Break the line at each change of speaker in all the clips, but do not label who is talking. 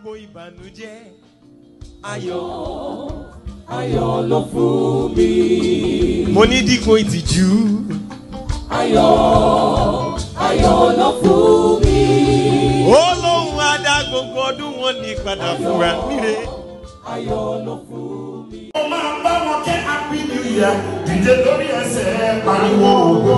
gbogbo ìbànújẹ́ ayọ̀.
ayọ̀ ló fún mi.
mo ní dípò ìtìjú
ayọ̀ ayọ̀ ló fún mi.
ó lóun á dá gbogbo ọdún wọn ní padà fúnra níre.
ayọ̀ ló fún mi.
mo máa bá wọn kẹ́ happy new year dìde lórí ẹsẹ̀ pariwo ògo.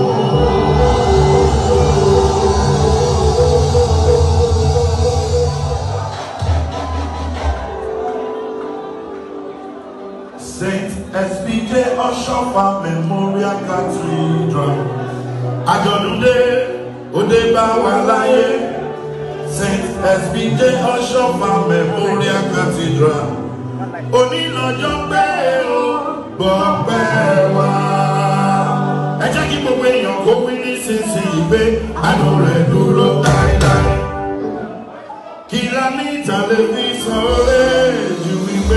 Saint SBJ Ọ̀ṣọ́fà Memorial Cathedral àjọ̀dúndé òde bá wà láyé Saint SBJ Ọ̀ṣọ́fà Memorial Cathedral onílọ́jọ́ pé o gbọ́ pẹ́ wá. ẹ jẹ́ kí gbogbo èèyàn kó wí nísinsìnyí pé àánú rẹ̀ dúró láéláé. kí la ní tẹlifíṣàn lè ju wípé.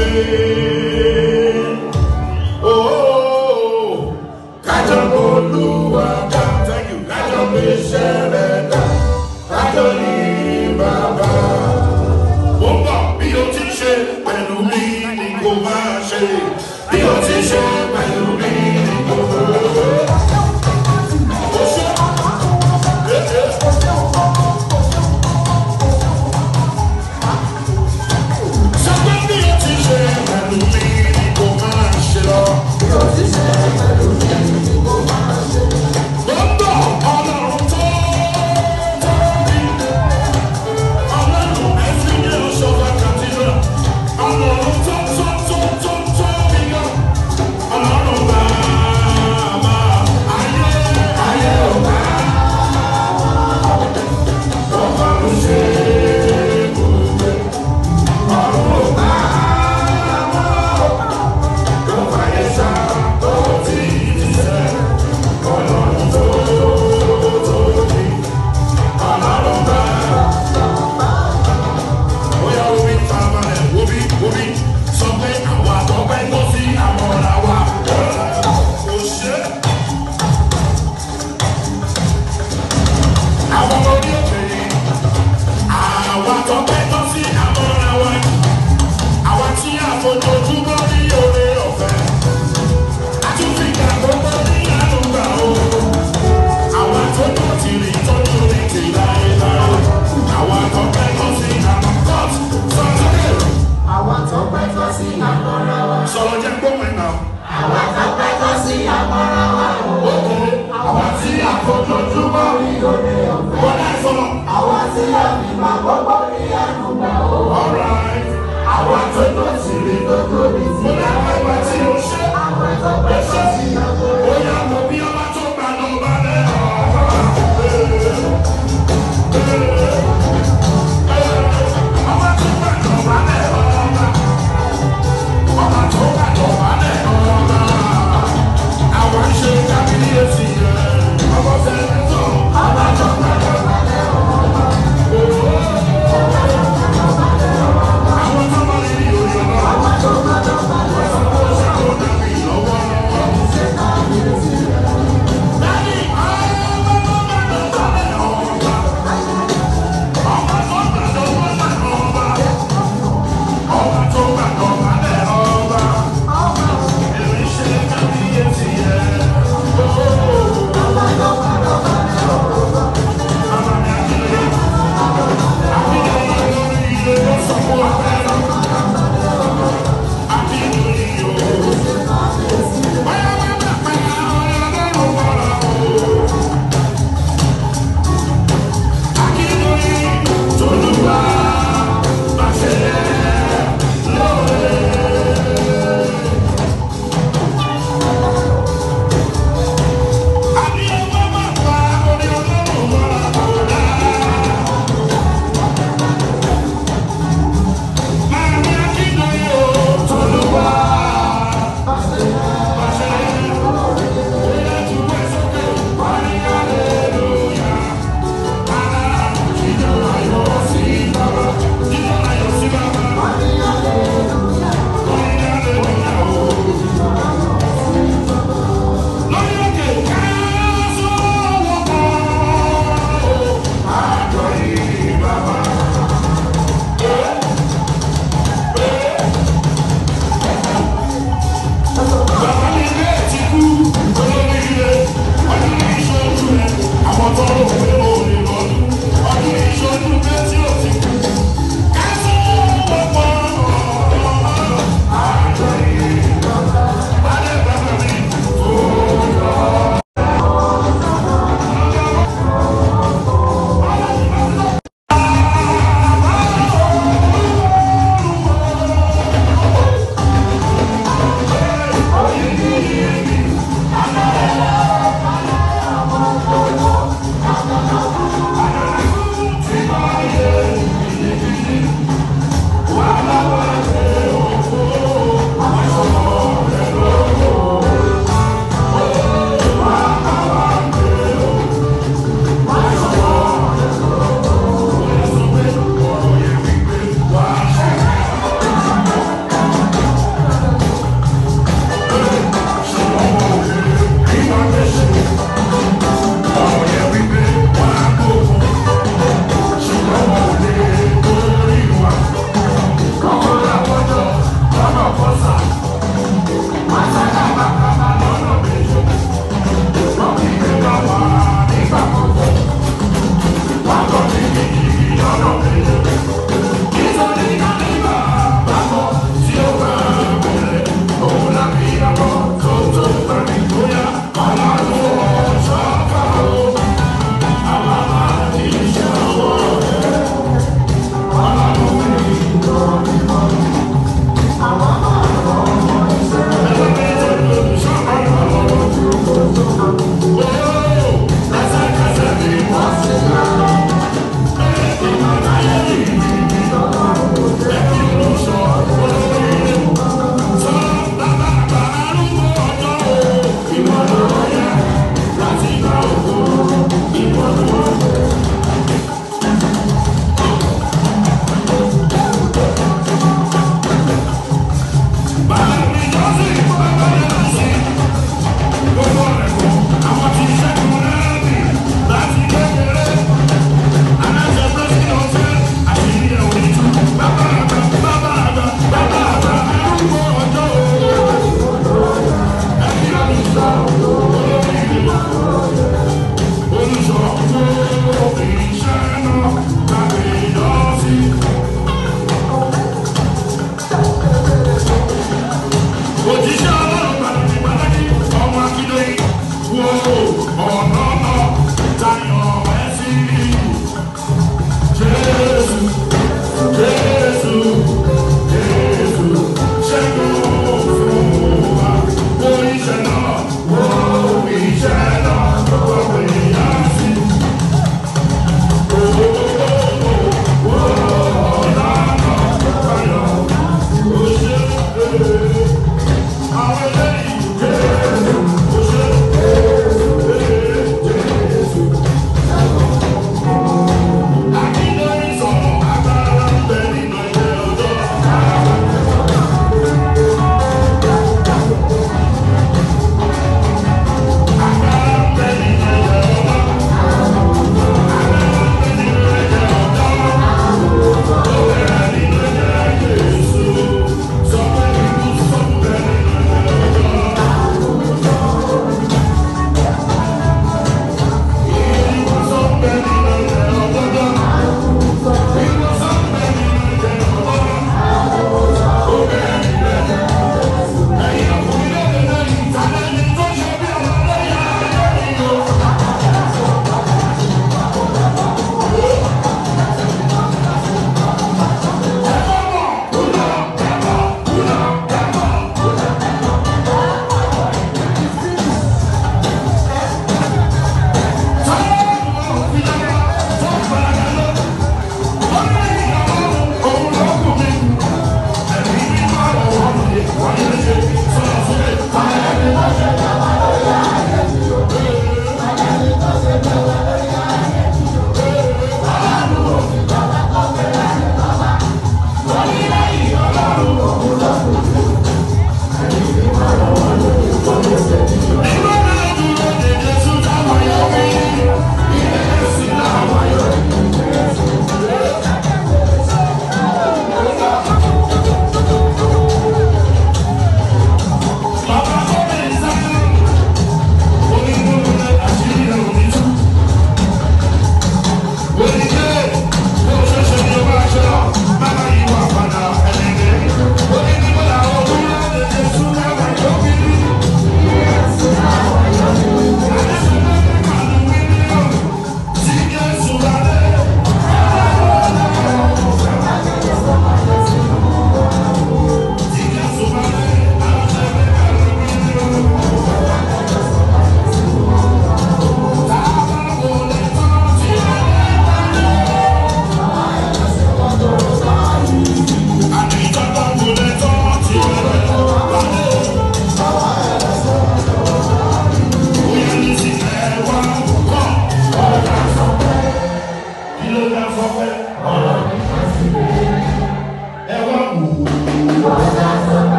ooo kájọ olúwa ká thank you kájọ bí iṣẹ́ rẹ̀ dá kájọ ní bàbá ó ń bọ̀ bí o ti ṣe pẹ̀lú mi ni kò máa ṣe bí o ti ṣe pẹ̀lú mi ni kò máa ṣe. Ó ṣe. Ṣé pé bí o ti ṣe pẹ̀lú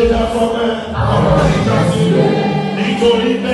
yá fọ́pẹ́, ọ̀rọ̀ ìjà sílẹ̀, nítorí pé